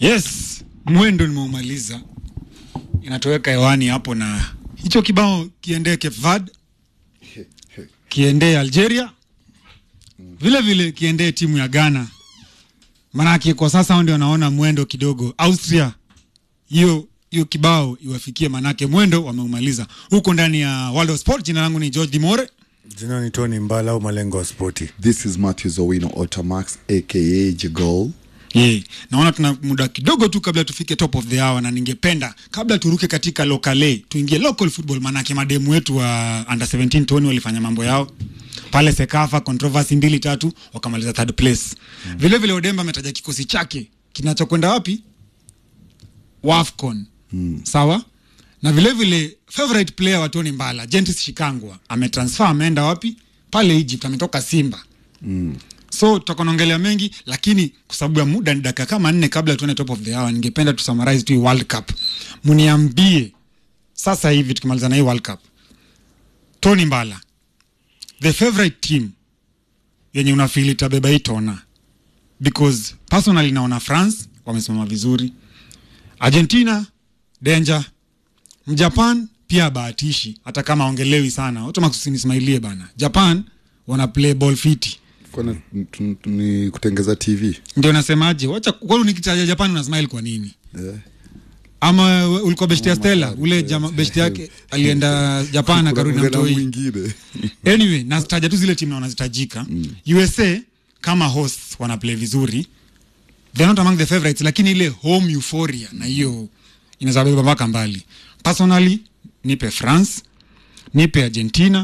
Yes, mwendo nimeumaliza, inatoweka hewani hapo, na hicho kibao kiendee Cape Verde, kiendee Algeria, vile vile kiendee timu ya Ghana, manake kwa sasa hao ndio wanaona mwendo kidogo. Austria, hiyo hiyo kibao iwafikie, manake mwendo wameumaliza huko ndani ya World of Sport. Jina langu ni George Dimore. Jina ni Tony Mbala au Malengo wa Spoti. This is Matthew Owino Otamax aka Jigol. Yeah. Naona tuna muda kidogo tu kabla tufike top of the hour, na ningependa kabla turuke katika lokale tuingie local football, maanake mademu wetu wa under 17 Tony walifanya mambo yao pale Sekafa, controversy mbili tatu, wakamaliza third place. Mm. Vile vile Odemba ametaja kikosi chake kinachokwenda wapi, Wafcon. Mm. Sawa na vile vile favorite player wa Tony Mbala Gentis Shikangwa ametransfer, ameenda wapi? Pale Egypt, ametoka Simba. Mm so tutakuwa naongelea mengi lakini kwa sababu ya muda ni dakika kama nne kabla tuone top of the hour ningependa tu summarize tu hii world cup mniambie sasa hivi tukimaliza na hii world cup tony mbala the favorite team yenye unafili itabeba hii tona because personally naona france wamesimama vizuri argentina danger mjapan pia bahatishi hata kama aongelewi sana watu makusinismailie bana japan wana play ball fiti Kwani tu- tu- ni kutengeza TV? ndio nasemaje wacha kwani nikitaja japan unasmile kwa nini Eh. ama we- ulikuwa beshti ya stella ule jama beshti yake alienda japan akarudi na Kuna mtoi mwingine. anyway nazitaja tu zile timu na wanazitajika usa kama host wanaplay vizuri they're not among the favorites lakini ile home euphoria na hiyo inaweza beba mpaka mbali personally nipe france nipe argentina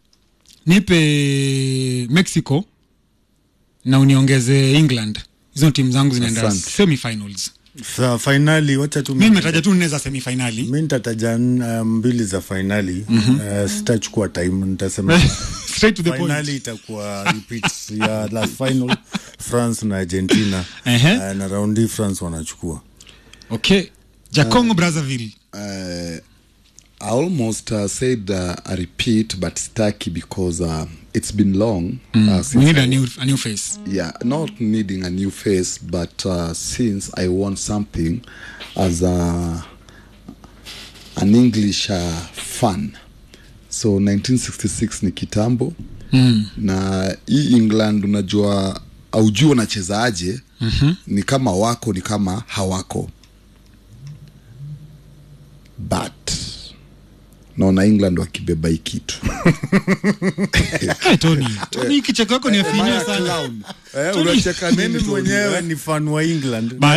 nipe mexico na uniongeze england hizo timu zangu zinaenda Asante. semifinals Sa fainali, wacha tu mi nimetaja tu nne za semifinali mi nitataja uh, mbili za fainali uh, sitachukua time nitasema straight to the point fainali itakuwa repeats ya last final France na Argentina Ehe. uh, na raundi France wanachukua okay jacongo brazzaville Uh, I almost uh, said uh, a repeat, but Staki because uh, it's been long. Uh, we since need I- a new, a new face yeah, not needing a new face, but uh, since I want something as a an English uh, fan, so 1966 ni kitambo mm. na hii England unajua aujui wanachezaje mm-hmm. ni kama wako ni kama hawako but naona England wakibeba hii kitu hey, tony tony kicheko yako ni afinyia sana eh, unacheka nini mimi Tony, mwenyewe eh? ni fan wa England